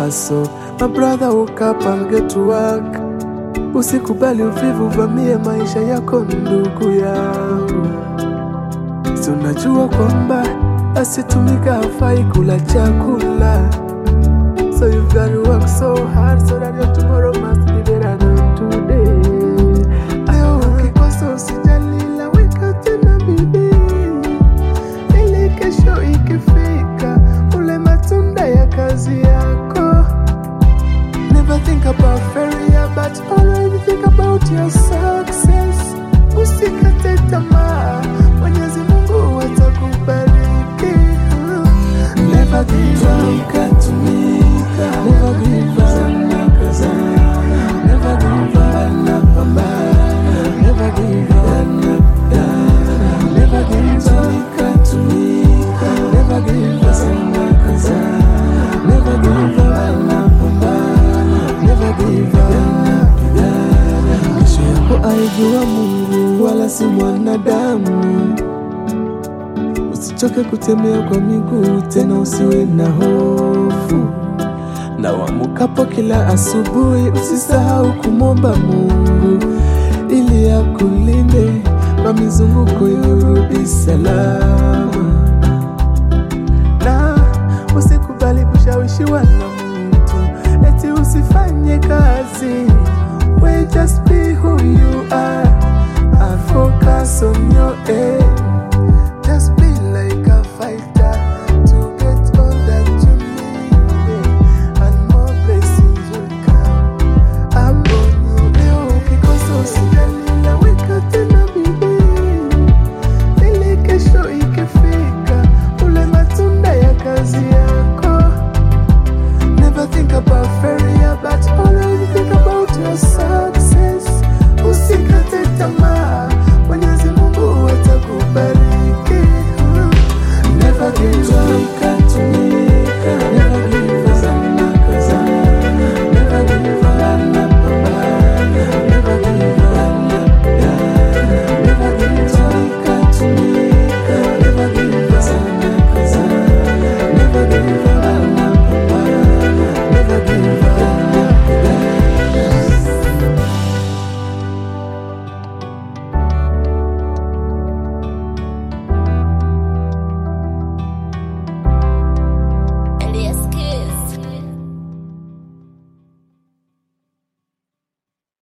hustle. My brother woke up and get to work. Usikubali uvivu vamie maisha yako ndugu yangu. Si unajua kwamba asitumika hafai kula chakula. So you've got to work so hard so that your tomorrow must be better than today. Leo ukikosa usijali, la weka tena bidii ili kesho ikifika ule matunda ya kazi yako. Never think about failure but always think about your success. Usikate tamaa, Mwenyezi Mungu atakubariki. Never give up, katumika. Never give up, nakazana. Never give up, napambana. Never give up, napambana. Never give up, katumika. Never give up, nakazana. Never give up, napambana. Never give up, napigana. Kesho yako aijua Mungu wala si mwanadamu. Usichoke kutembea kwa miguu tena, usiwe na hofu. Na uamukapo kila asubuhi, usisahau kumwomba Mungu ili akulinde kwa mizunguko yorudi salama, na usikubali kushawishiwa na mtu eti usifanye kazi. We just be who you are and focus on your aim.